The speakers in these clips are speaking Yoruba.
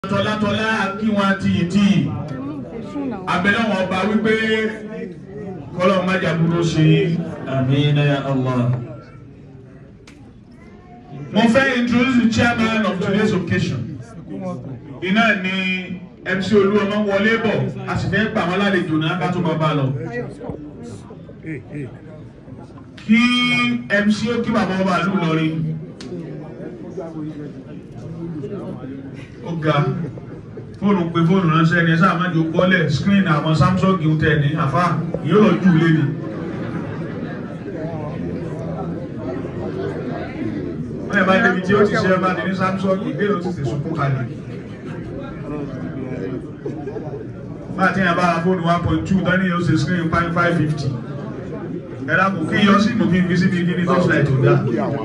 tọ́látọ́lá kí wọ́n tiyì tiyì abẹ́lẹ́ wọn ọba wípé kọ́lọ́ májàbúrò ṣe Amin ya Allah. mo fẹ́ introduce the chairman of today's occasion iná ni MC Olúọmọ wọlé bọ̀ a sì fẹ́ gbà wọ́n lálejò náà ká tó máa bá lọ kí MC ó kí bàbá ọba àlù lọrin ó ga fóònù pé fóònù ránṣẹ́ ni ẹ sáà má jò kọ́lẹ̀ screen àwọn Samsung ń tẹ̀ ní àfa yóò lọ jù lé ni. wọ́n yẹ bá débi tí ó ti ṣe ẹ bá ti ní Samsung ìbéèrè ó ti tẹ̀ sunkún kalẹ̀. bá a ti yàn bá a fóònù one point two tán ní yóò ṣe screen five five fifty ẹ dákun kí yọ sí mú kí n fi síbi kí ní torchlight tó dá.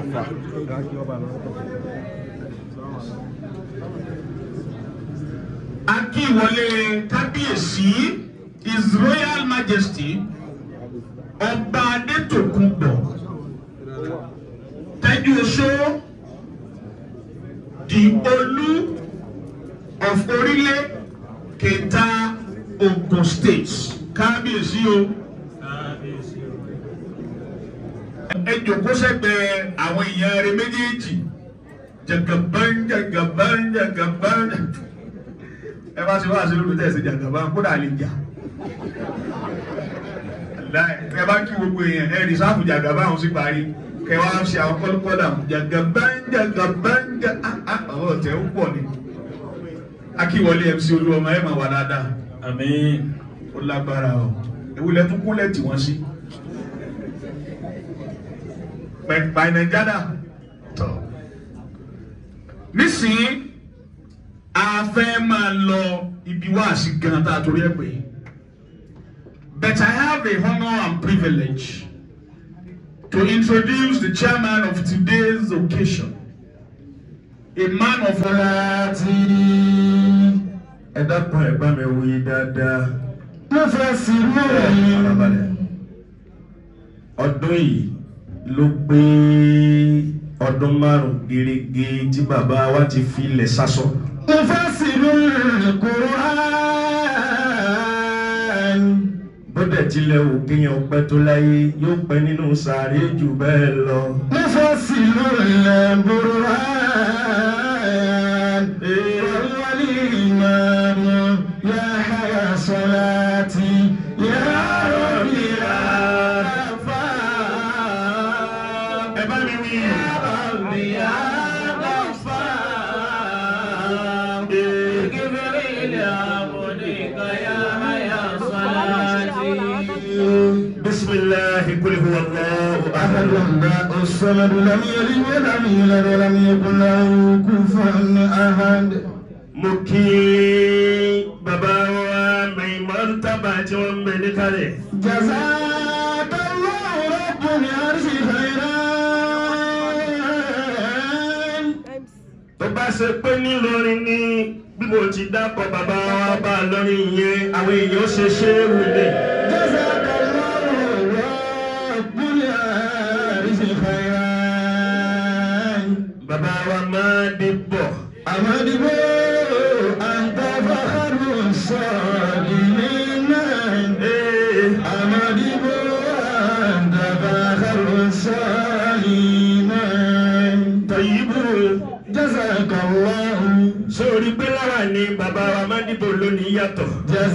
akíwọlé kábíyèsí his royal majesty ọba adétòkunbọ̀ tẹ́jú oṣó the olú of orílẹ̀ kẹta Ogun state kábíyèsí o ẹ jòkó sẹ́gbẹ̀ẹ́ àwọn èèyàn rẹ̀ méjèèjì jagaban jagaban jagaban ẹ bá ṣe wá ṣe lórí tẹ̀sí jagaban kódà lè jà ẹ bá kí gbogbo èèyàn ẹ rìsáàfù jagaban ọ̀hún sí parí kẹ wá ṣe àwọn kọ́lùkọ́lù jagaban jagaban ọ̀rọ̀ tẹ̀ ń pọ̀ ni akíwọlé MC Olúọmọ ẹ máa wà dáadáa Amin. ó lágbára o ewúlẹ̀ tún kúnlẹ̀ tí wọ́n sí pẹ̀pà nàìjíríà tọ̀ nísìnyí a fẹ́ máa lọ ibi wáàsí gan tá a torí ẹ̀ pé but I have a honour and privilege to introduce the chairman of today's occasion a man of Láti ẹ dákun ẹ bá mi wí dáadáa. mo fẹ́ sí Farabalẹ̀. Ọdún yìí ló pé ọdún márùn-ún gẹ́gẹ́ tí bàbá wa ti fi ilẹ̀ sásọ. mo fẹ́ sí Qur'an. Bọ́dẹ̀ tilẹ̀ wò kéèyàn pẹ́ tó láyé yóò pẹ́ nínú sàárè jù bẹ́ẹ̀ lọ. mo fẹ́ sí Qur'an. wàlúwàlì ìmáàmù yá hayà sọ́láàtì yá rọ̀bì àràfà. ẹ bá mi wí. rọ̀bì àràfà. جبريل عبدك يا هيا صلاتي بسم الله قل هو الله أحد أحد الله الصمد لم يلد ولم يولد ولم يكن له كفوا أحد mo kí bàbá wa Maimon Tábà tí wọ́n ń bẹ níkàlẹ̀. جزاك الله رب العرش خيرا tó bá ṣe pé nílọrin ní bí mo ti dápọ̀ bàbá wa bá lọ́rin yẹn àwọn èèyàn ó ṣe ṣé é wulẹ̀. جزاك الله رب العرش خيرا bàbá wa máa dé bọ̀. أمد أنت فخر الصالحين Ee, أمد أنت فخر الصالحين Tọ̀yìbù جزاك الله sórí pé lára ni bàbá wa máa dìbò lónìí yàtọ̀.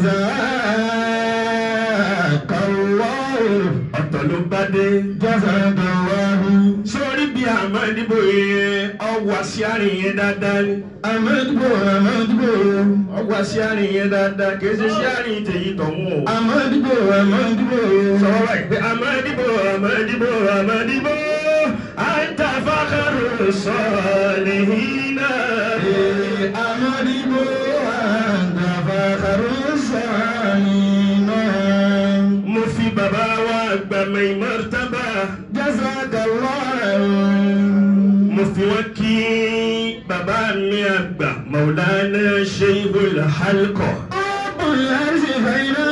جزاك الله ọ̀tọ̀ ló bá dé. جزاك الله sórí bí àmọ́ dìbò yẹn ọwọ́ sí àárín yẹn dáadáa ni. أمد أمد ọwọ́ sí àárín yẹn dáadáa kì í ṣe sí àárín tèyí tọ̀hún o. أمد أمد sọ̀rọ̀ ìpè àmọ́dìbò àmọ́dìbò àmọ́dìbò àǹtà fákàrù sọ̀lìhínà. أمد أنت فخر الصالحين mo fi bàbá wa gbàmọ̀ ìmọ̀tàbà جزاك الله mo fi wọ́n kí bàbá mi àgbà Maulana Sheikhul Halqa. رب العرش خيرا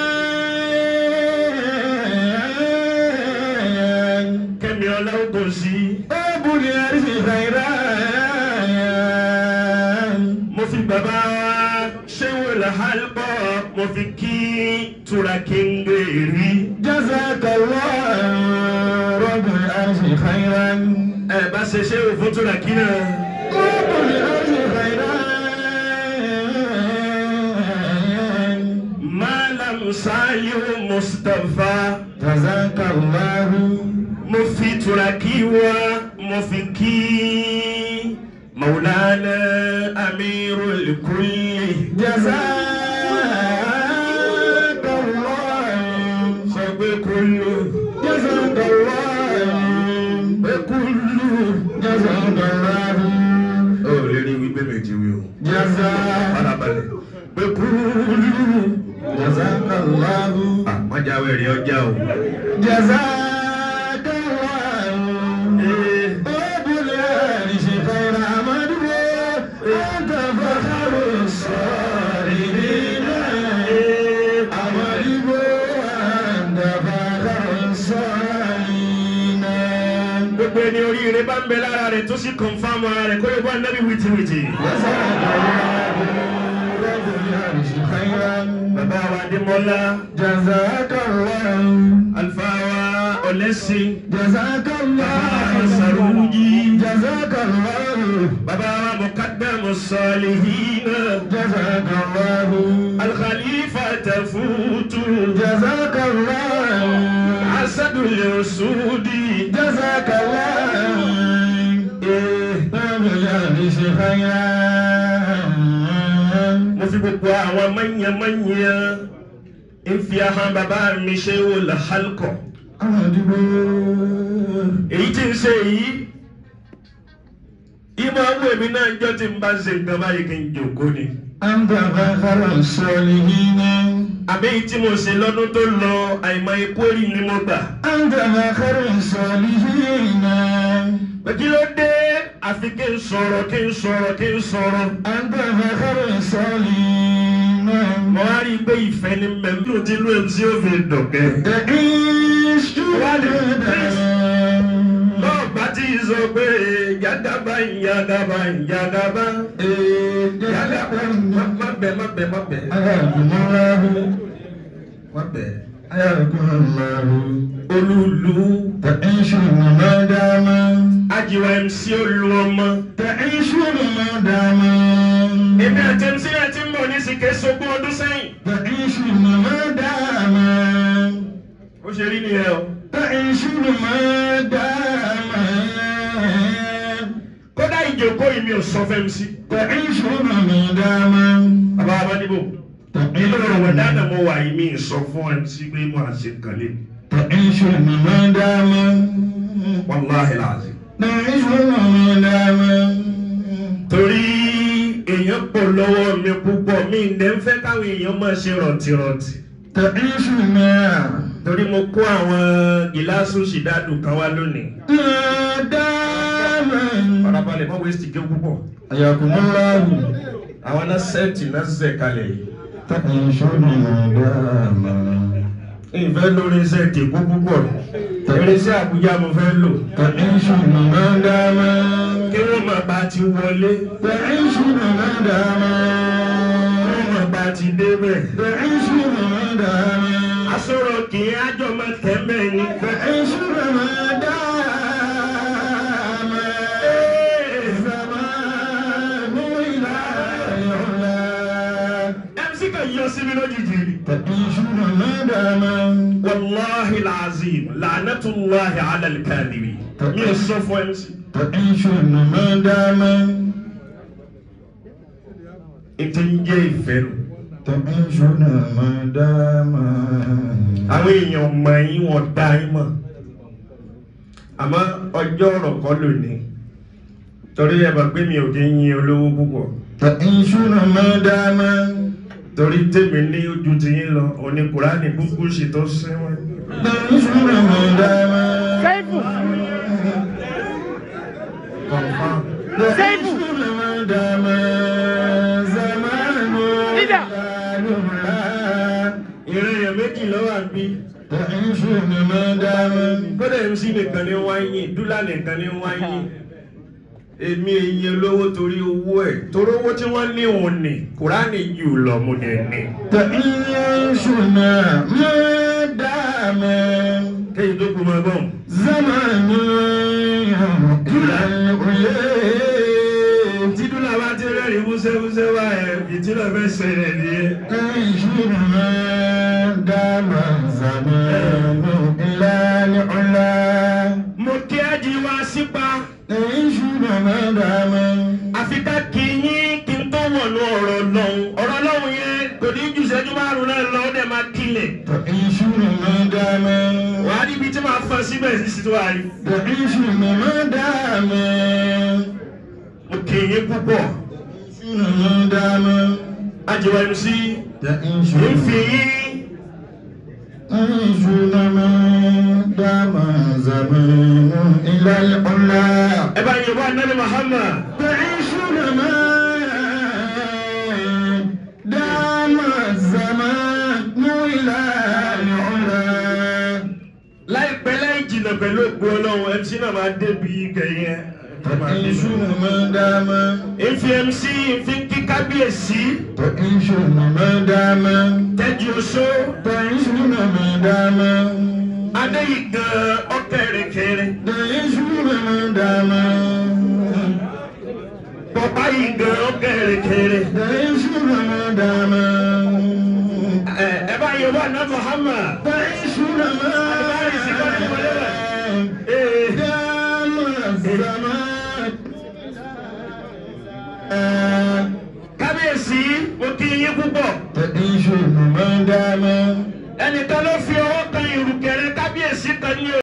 kẹ́mi ọlọ́gbọ̀n sí. رب العرش خيرا mo fi bàbá ṣéwò làhálùkọ́ mo fi kí tùràkìngè rí. جزاك الله رب العرش خيرا ẹ bá ṣe ṣéwò fún tùràkì náà. رب العرش خيرا Malam Saliu Mustapha جزاك الله mo fi tùràkì wá mo fi kí Maulana Amirul Kulli. جزاك الله sọ pé kúlù جزاك الله kúlù. جزاك الله ó lè rí wípé méjì wí o. جزاك farabalẹ̀ pé kúlù. جزاك الله àmọ́jáwé rí ọjà o. جزاك الله رب العرش خير عمله أنت فخر الصالحين عمله أنت فخر الصالحين gbogbo ẹni oríire bá ń bẹ lára rẹ̀ tó sì kọ̀nfàmù ara rẹ̀ kó yẹ kó ànábì wìtìwìtì. جزاك الله رب العرش خيرا bàbá wa Adémọ́lá جزاك الله àlùfáà wa Ọlẹ́sìn جزاك الله Sàrújì جزاك الله bàbá wa Muqaddamu Salihin جزاك الله Al-Khalifa Tafutu جزاك الله Asadul Usudi. جزاك الله رب العرش خيرا mo fi gbogbo àwọn mọ̀nyẹ́mọ̀nyẹ́ ń fi ahọ́n bàbá mi ṣe wò làhálkọ̀ أدبو èyí tí ń ṣe yìí ìmọ̀ àwọn èmi náà jọ ti ń bá ṣe nǹkan báyìí kí n jòkó ni أنت فخر الصالحين àbí èyí tí mo ṣe lọ́dún tó lọ àìmọ̀ ikú rí ni mo gbà أنت فخر الصالحين pé kí ló dé àfi kí n sọ̀rọ̀ kí n sọ̀rọ̀ kí n sọ̀rọ̀ أنت فخر الصالحين mo wá rí i pé ìfẹ́ ni mẹ́mí ló ti lú ẹ̀ tí ó fi dọ̀kẹ́. تعيش bọ́ọ̀ bá ti sọ pé yàgàbá yàgàbá yàgàbá yàgàbá má bẹ̀ má bẹ̀ má bẹ̀ حياكم الله má bẹ̀. حياكم الله olúlu تعيشون ما دام ajiwa mc olú ọmọ. تعيشون ما دام èmi àti mc náà ti ń bọ̀ ní sìkè sógún ọdún sẹ́yìn. تعيشون ما دام ó ṣe rí nìyẹn o. تعيشون ما دام kódà ìjókòó yìí mi ò sọ fẹ́ mc. تعيشون ما دام bàbá abádìbò. nínú ọ̀rọ̀ تعيشون dáná mo wà yìí mi ì sọ fún mc pé mo àṣẹ kàlẹ́. تعيشون ما دام wàláhì làásì. تعيشون ما دام torí èèyàn pọ̀ lọ́wọ́ mi púpọ̀ mi ń dẹ́ ń fẹ́ káwọn èèyàn máa ṣe rọ̀tìrọ̀tì. تعيشون torí mo kó àwọn gíláàsì ṣìdádù kan wá lónìí. ما دام farabalẹ̀ mọ́ wẹ́sì gé púpọ̀. حياكم الله àwọn náà sẹ́ẹ̀tì náà ṣẹ̀ kalẹ̀ yìí. تعيشون ما دام ìfẹ́ lórí iṣẹ́ tèkó púpọ̀. irinṣẹ́ àbújá mo fẹ́ lò. تعيشون ما دام kí wọ́n máa bá ti wọlé. تعيشون ما دام wọ́n máa bá ti débẹ̀. تعيشون ما دام asọ̀rọ̀ kì í ájọ máa tẹ̀ mẹ́ ni. تعيشون ما دام الزمان إلى يعلى mc kan yọ sí mi lójijì ni. تعيشون ما دام والله العظيم لعنة الله على الكاذبين من الصفوة MC تعيشون ما دام انت نجي فين تعيشون ما دام àwọn èèyàn mọ̀ yín wọ́n dá yín mọ̀ àmọ́ ọjọ́ ọ̀rọ̀ kọ́ lónìí torí ẹ bá gbé mi ò kí ń yin olówó púpọ̀ تعيشون ما دام torí tèmi ní ojú ti yín lọ òní kùránì kúkú sì tó sẹ́wọ̀n. تعيشون ما دام Sẹ́ẹ̀fù. تعيشون ما دام زمان Leader. ìrìn èèyàn méjì lọ́wọ́ àbí تعيشون ما دام kódà mc nìkan ní wáyé dúlà nìkan ní wáyé èmi èyí olówó torí owó ẹ̀ torí owó tí wọ́n ní òun ní kùránì jù lọ mo dẹ̀ ní. تعيشنا ما دام kéyìn tó kú mọ́ bọ́n. زمن إلى العلا tí dúlà bá ti rẹ́rìn músẹ́músẹ́ wá ẹ̀ ìtìlọ̀ fẹ́ ṣẹlẹ̀ nìyẹn. تعيشنا ما دام زمان إلى العلا mo kí ájí wá sípa تعيشنا ما دام àfi ká kí yín kí n tó wọ̀nù ọ̀rọ̀ lọ́hùn ọ̀rọ̀ lọ́hùn yẹn kò ní jù sẹ́jú márùn-ún náà lọ ó dẹ̀ máa kílẹ̀. تعيشنا ما دام wàá níbi tí màá fọ síbẹ̀ sí sí tó wà rí. تعيشنا ما دام mo kí yín púpọ̀ تعيشنا ما دام àjẹwà ẹnu sí تعيشنا ń fi yín تعيشنا ما دام زمان إلى العلا ẹ bá yẹ bá nẹ́ni Muhammad. تعيشنا ما دام الزمان إلى العلا láìpẹ́ láì jìnnà pẹ̀lú ògbó ọlọ́run MC náà máa débi kẹ̀yẹ. تعيشنا ما دام ìfi MC ìfi kí kábíyèsí تعيشنا ما دام tẹ́jú oṣó تعيشنا ما دام adéyí gan ọkẹrẹkẹrẹ تعيشنا ما دام bọ́bá yìí gan ọkẹrẹkẹrẹ. تعيشنا ما دام ẹ ẹ bá yẹ bá nẹ́ni Muhammad. تعيشنا ما Ee. دام الزمان kábíyèsí mo kí yín púpọ̀ تعيشنا ما دام ẹnìkan ló fi ọwọ́ kan ìrùkẹ̀rẹ̀ kábíyèsí kan ní